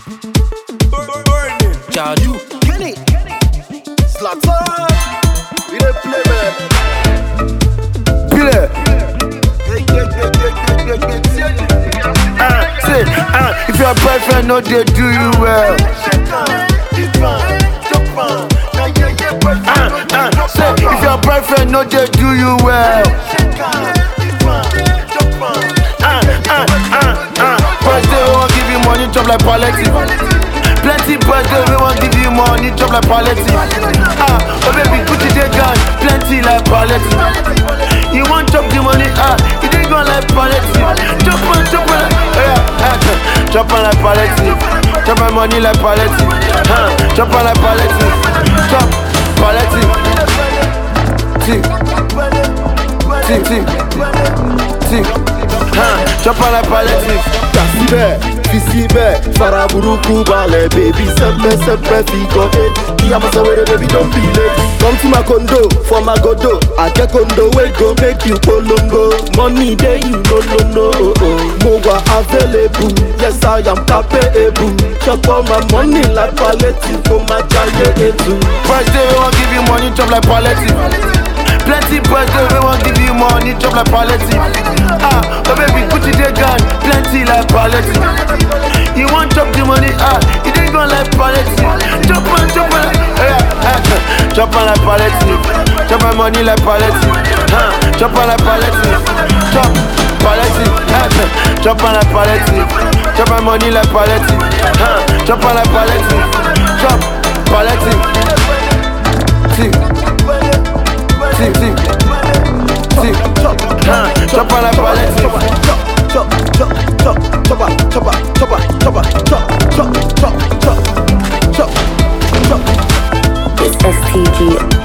Burning. Jaju. Kenny. Zlatan. We dey play man. Pile. Ah, Say, ah, if your boyfriend no dey do you well. Ah, ah, say, if your boyfriend no dey do you well. Ah, ah, ah, ah. Boys dey we wan give you money chop like palliative. Plenty boys dey we wan give you money chop like palliative. Ah, oh baby, Gucci dey gone, plenty like palliative. You wan chop the money, ah, you dey gone like palliative. Chop on, chop on, yeah, ah, chop on like palliative. Chop my money like palliative. Ah, chop on like palliative. Chop palliative. Tick, tick, tick, tick. Ah, chop on like palliative. Kà síbẹ̀, fi síbẹ̀, fara burúkú balẹ̀, bèbí sẹ́pẹ́ sẹ́pẹ́ fi gọ́dé. Kí a máa sọ wẹ́rẹ́ bèbí don be late. Come to my condo, for my godo, I get condo wey go make you polongo. Money dey you no no no. oh, oh. Mo wà available, yes I am capable. Chop all my money like palliative, kó má jayé ètò. Boys dey we wan give you money chop like palliative. Plenty boys dey we wan give you money chop like palliative. Ah, oh baby, Gucci dey gone, plenty like palliative. You wan chop the money, ah, you dey gone like palliative. Chop on, chop on, yeah, ah, chop on like palliative. Chop my money like palliative. Ah, chop on like palliative. Chop palliative, ah, chop on like palliative. Chop my money like palliative. Ah, chop on like palliative. Chop palliative. Tick, tick, tick, tick. Ah, chop on like palliative. Chop, chop, chop, chop, chop, chop, chop, chop, chop, chop, chop, chop, chop, chop, chop. It's STG